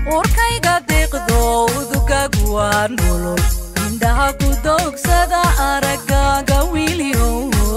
urkayga deeqdo udugaagu waa nolol indhaha ku doogsada araggaaga wiilyow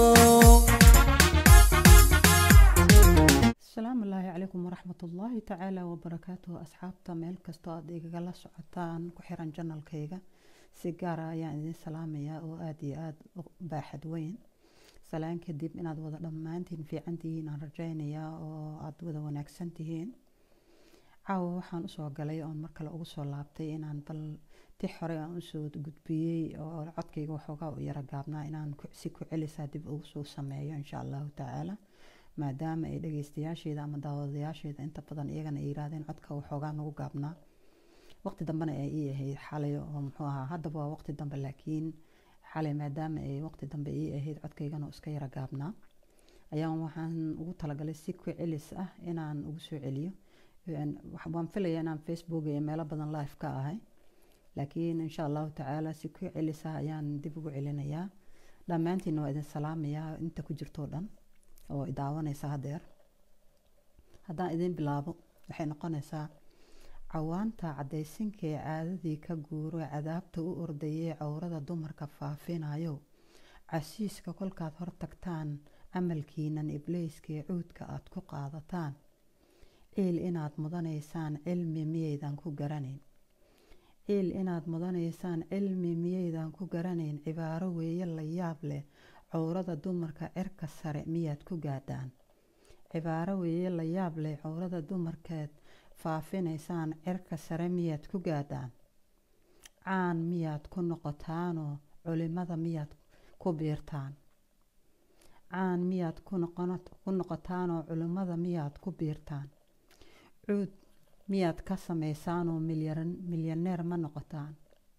asalaamu allaahi calaykum waraxmat ullaahi tacaala wabarakaatuhu asxaabta meel kastoo aad igagala socotaan ku xiran janalkayga si gaara ayaan idin salaamayaa oo aada iyo aada u baaxad weyn salaan kadib inaad wada dhammaantiin fiican tihiin aan rajaynayaa oo aada wada wanaagsan tihiin caawa waxaan usoo galay oon mar kale ugu soo laabtay inaan bal ti hore aan usoo gudbiyey oo codkayga waxoogaa u yara gaabnaa inaan si ku celisaa dib ugu soo sameeyo insha allahu tacaala maadaama ay dhageystayaasheeda ama daawadayaasheeda inta badan iyagana ay yiraahdeen codka waxoogaa nagu gaabnaa waqti dambena ay ii ahayd xalay oo muxuu ahaa haddaba waa waqti dambe laakiin xalay maadaama ay waqti dambe ii ahayd codkaygana iska yara gaabnaa ayaan waxaan ugu talagalay si ku celis ah inaan ugu soo celiyo waan filaya inaan facebook iyo meelo badan live ka ahay laakiin insha allahu tacaala si ku celis ah ayaan dib ugu celinayaa dhammaantiina waa idin salaamayaa inta ku jirtoo dhan oo idaawanaysa hadeer haddaan idin bilaabo waxay noqonaysaa cawaanta caddaysinkee caadadii ka guuro cadaabta u ordayee cowrada dumarka faafinayo casiiska kolkaad hortagtaan camalkiinan ibleyskee cuudka aad ku qaadataan ciil inaad mudanaysaan cilmi miyaydan ku garanayn ciil inaad mudanaysaan cilmi miyaydan ku garanayn cibaaro weeye la yaab leh cowrada dumarka cirka sare miyaad ku gaadhaan cibaaro weeye la yaab leh cowrada dumarkeed faafinaysaan cirka sare miyaad ku gaadhaan caan miyaad ku noqotaanoo culimada miyaad ku biirtaan caan miyaad ku noqotaanoo culimmada miyaad ku biirtaan cuud miyaad ka samaysaanoo milyaneer ma noqotaan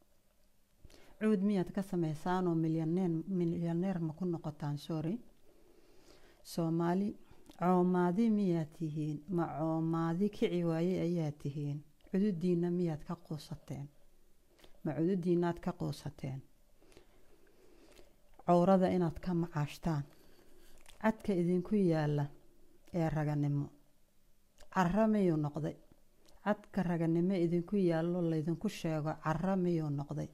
cuud miyaad ka samaysaanoo milyaneer ma ku noqotaan sorry soomaali coomaadi miyaad tihiin ma coomaadi kici waaye ayaa tihiin cududiina miyaad ka quusateen ma cududiinaad ka quusateen cowrada inaad ka macaashtaan cadka idinku yaala ee raganimo cara miyuu noqday cadka raganimo idinku yaallo laydinku sheego cara miyuu noqday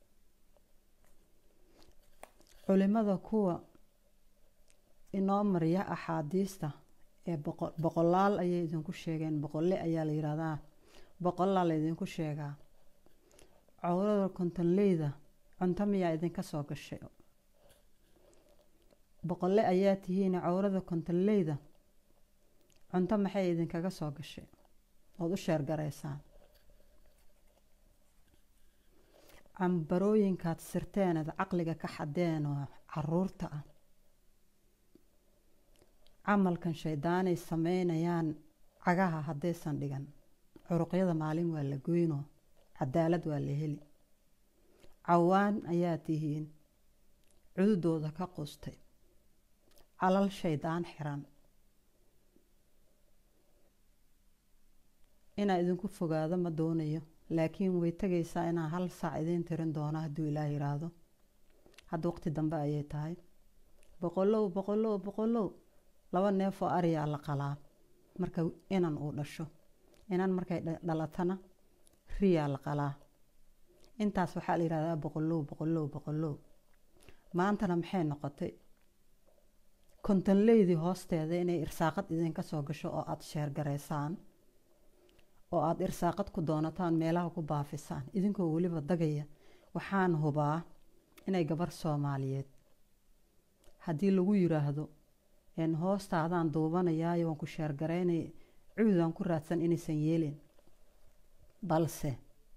culimada kuwa inoo mariya axaadiista ee boqolaal ayay idinku sheegeen boqolle ayaa la yihahdaa boqolaa laydinku sheegaa cowrada kontonleyda cunto miyaa idinka soo gashay boqolle ayaa tihiin cowrada kontonleyda cunto maxay idinkaga soo gashay ood u sheergaraysaan cambarooyinkaad sirteened caqliga ka xadeen oo caruurta ah camalkan shaydaanay sameynayaan cagaha haddaysan dhigan curuqyada maalin waa la goynoo cadaalad waa la heli cawaan ayaa tihiin cududooda ka qustay calal shaydaan xiran inaa idinku fogaado ma doonayo laakiin way tegaysaa inaan hal saac idiin tirin doono hadduu ilaah yiraahdo hadda waqti dambe ayay tahay boqolow boqolow boqolow laba neef oo ariyaa la qalaa marka inan uu dhasho inan markay dhalatana riyaa la qalaa intaas waxaa la yihahdaa boqolow boqolow boqolow maantana maxay noqotay kontonleydii hoosteeda inay irsaaqad idinka soo gasho oo aada sheergaraysaan oo aada irsaaqad ku doonataan meelaha ku baafisaan idinkoo weliba dagaya waxaan hubaa inay gabar soomaaliyeed haddii lagu yiraahdo hoostaadaan duubanayaayo waan ku sheergaraynay cuudaan ku raadsan inaysan yeelin balse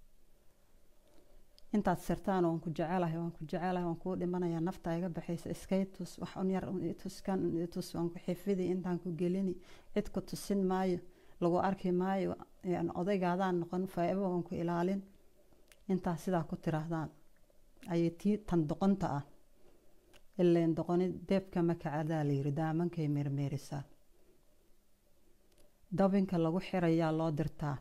intaad sirtaan waan ku jecelahay waan ku jecelahay waan kuu dhimanayaa nafta iga baxaysa iskay tus wax un yar tuskan tus waan ku xifidi intaan ku gelini cid ku tusin maayo lagu arki maayo odaygaadaan noqon faa-ibo waan ku ilaalin intaas sidaa ku tiraahdaan ayay tii tan doqonta ah ileen doqoni deebka makacadaa layiri daamankay meermeerisaa dabinka lagu xirayaa loo dirtaa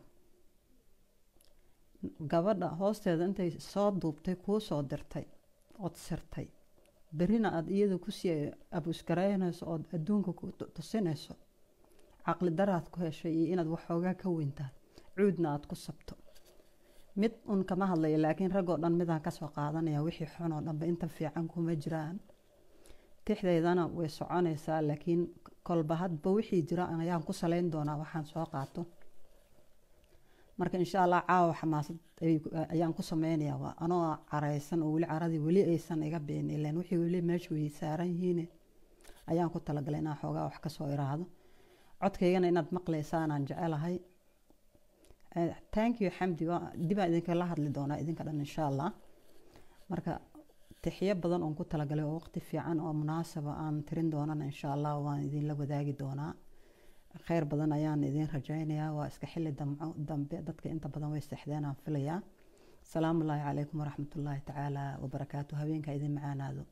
gabadha hoosteeda intay soo duubtay kuu soo dirtay ood sirtay berrina aada iyada kusii abuusgaraynayso ood adduunka ku tusinayso caqli daraad ku heshay iyo inaad waxoogaa ka weyntahay cuudna aada ku sabto mid un kama hadlayo laakiin raggoo dhan midaan kasoo qaadanaya wixii xun oo dhanba inta fiican kuma jiraan tixdaydana way soconaysaa laakiin kolba hadba wixii jira ayaan ku saleyn doonaa waxaan soo qaato marka insha allah caawa xamaasad ayaan ku sameynayaa waa anoo caraysan oo weli caradii weli aysan iga been ileen wixii weli meesha way saaran yihiin ayaan ku talagalay inaan xoogaa wax kasoo iraahdo codkaygana inaad maqlaysaanaan jecelahay thank you xamdi dibaan idinkala hadli doonaa idinka dhan insha allah marka tixyo badan oon ku talagalay oo waqti fiican oo munaasaba aan tirin doonana insha allah waan idinla wadaagi doonaa kheyr badan ayaan idin rajaynayaa waa iska xili damco dambe dadka inta badan way seexdeen aan filayaa asalaamu ullaahi calaykum waraxmatullaahi tacaala wabarakaatu habeenka idin macaanaado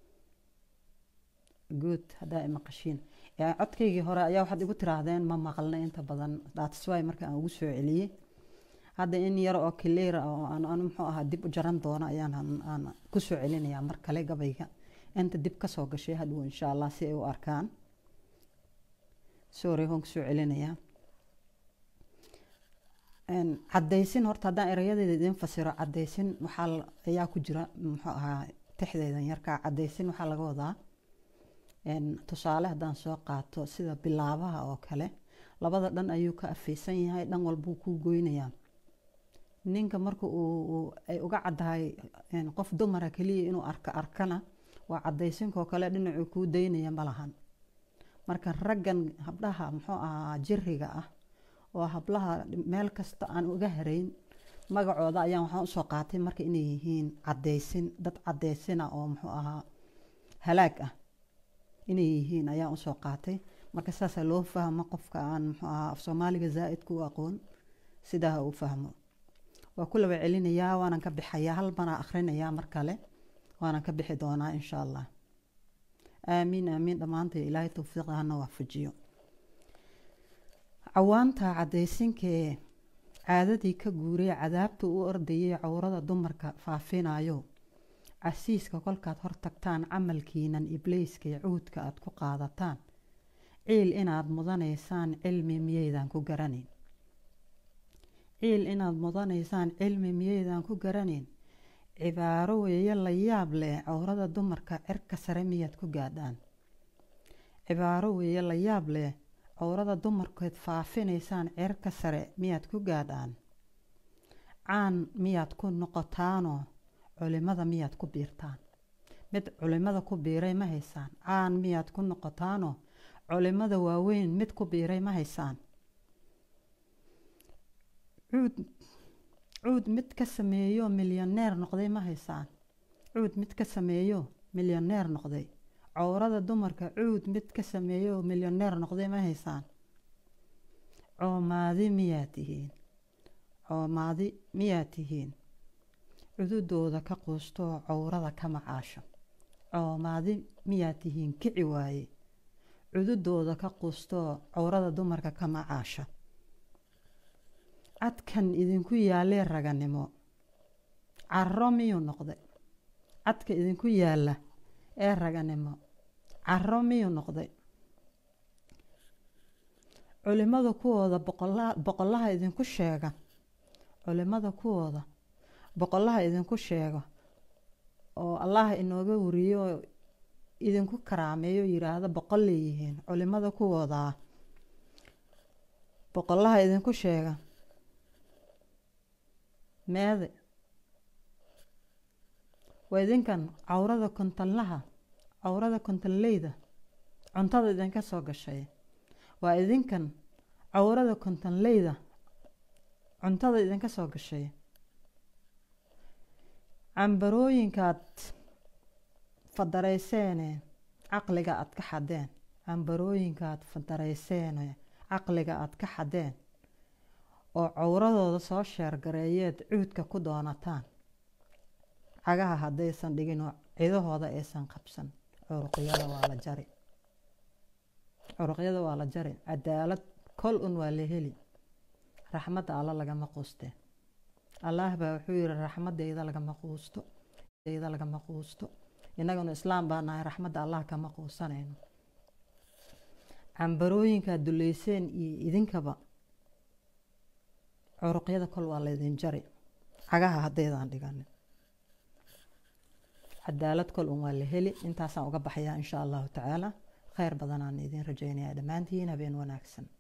good haddaa imaqashiin codkaygii hore ayaa waxaad igu tiraahdeen ma maqalna inta badan dhaatiswaay marka aan ugu soo celiyey hadda in yar oo kileera oo aan muxuu ahaa dib u jaran doono ayaan aan ku soo celinayaa mar kale gabayga inta dib kasoo gashay hadhow insha allah si ay u arkaan sorry waan kusoo celinayaa cadaysin horta haddaan erayadeeda idin fasiro cadaysin waxaa ayaa ku jira muxuu ahaa tixdeydan yarkaa cadaysin waxaa laga wadaa tusaale haddaan soo qaato sida bilaabaha oo kale labada dhan ayuu ka afeysan yahay dhan walbuu kuu goynayaa ninka marka uu ay uga caddahay qof dumara keliya inuu arka arkana waa cadaysinkoo kale dhinacuu kuu daynaya ma lahan marka raggan habdhaha muxuu ahaa jiriga ah oo hablaha meel kasta aan uga harayn magacooda ayaan waxaan usoo qaatay marka inay yihiin cadaysin dad cadaysina oo muxuu ahaa halaag ah inay yihiin ayaan usoo qaatay marka saasaa loo fahmo qofka aan muxuu ahaa af soomaaliga zaa-idku u aqoon sidaa ha u fahmo waa ku laba celinayaa waanan ka bixayaa hal banaa akhrinayaa mar kale waanan ka bixi doonaa insha allah aamiin aamiin dhammaantay ilaahay towfiiqa hana waafajiyo cawaanta caddaysinkee caadadii ka guuray cadaabta u ordayay cowrada dumarka faafinayo casiiska kolkaad hor tagtaan camalkiinan ibliiskay cuudka aad ku qaadataan ciil inaad mudanaysaan cilmi miyaydan ku garanayn ciil inaad mudanaysaan cilmi miyaydan ku garanayn cibaaro weeye la yaab leh cowrada dumarka cirka sare miyaad ku gaadhaan cibaaro weeye la yaab leh cowrada dumarkeed faafinaysaan cirka sare miyaad ku gaadhaan caan miyaad ku noqotaanoo culimada miyaad ku biirtaan mid culimada ku biiray ma haysaan caan miyaad ku noqotaanoo culimada waaweyn mid ku biiray ma haysaan cuud cuud mid ka sameeyo milyaneer noqday ma haysaan cuud mid ka sameeyo milyaneer noqday cowrada dumarka cuud mid ka sameeyo milyaneer noqday ma haysaan coomaadi miyaad tihiin coomaadi miyaad tihiin cududooda ka quustoo cowrada ka macaasho coomaadi miyaad tihiin kici waaye cududooda ka quustoo cowrada dumarka ka macaasha cadkan idinku yaalee raganimo caro miyuu noqday cadka idinku yaalla ee raganimo caro miyuu noqday culimada kuwooda boqolaha idinku sheega culimada kuwooda boqolaha idinku sheego oo allaha inooga wariyo oo idinku karaameeyo yiraahdo boqol leeyihiin culimada kuwoodaa boqolaha idinku sheega meede waa idinkan cawrada kontonlaha cawrada kontonleyda cuntada idinka soo gashay waa idinkan cawrada kontonleyda cuntada idinka soo gashay cambarooyinkaad fadarayseene caqliga aad ka xadeen cambarooyinkaad fadarayseene caqliga aad ka xadeen oo cawradooda soo sheergareeyeed cuudka ku doonataan cagaha haddaysan dhigin oo cidahooda aysan qabsan curuqyada waa la jari curuqyada waa la jari cadaalad kol un waa la heli raxmadda alla lagama quusteen allaah baa wuxuu yihi raxmadeyda lagama quusto deyda lagama quusto innaguna islaam baa nahay raxmadda allah kama quusanayno cambarooyinkaad duleyseen iyo idinkaba curuqyada kol waa laydin jari cagaha haddaydaan dhiganin cadaalad kol un waa la heli intaasaan uga baxayaa insha allahu tacaala kheyr badanaan idin rajaynayaa dhammaantiin habeen wanaagsan